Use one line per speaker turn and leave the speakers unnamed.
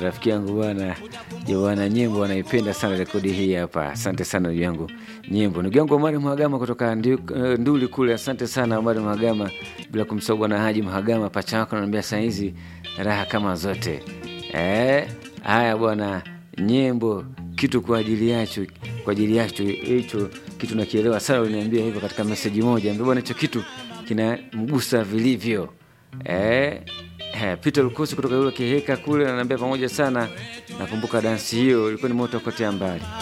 rafiki yangu bwana Joana Nyembo anaipenda sana rekodi hii hapa. Asante sana ndugu yangu Nyembo, ndugu yangu Omari Mhagama kutoka Ndi- eh, Nduli kule. Asante sana Omari Mhagama, bila kumsahau bwana Haji Mhagama, pacha wako ananiambia saa hizi raha kama zote. Eh, haya bwana Nyembo, kitu kwa ajili yacho, kwa ajili yacho hicho kitu nakielewa sana. Uliniambia hivyo katika meseji moja, ambia bwana hicho kitu kinamgusa vilivyo. Eh, eh, Peter Lukosi kutoka yule Kiheka kule ananiambia pamoja sana. Nakumbuka dansi hiyo ilikuwa ni moto kotea mbali.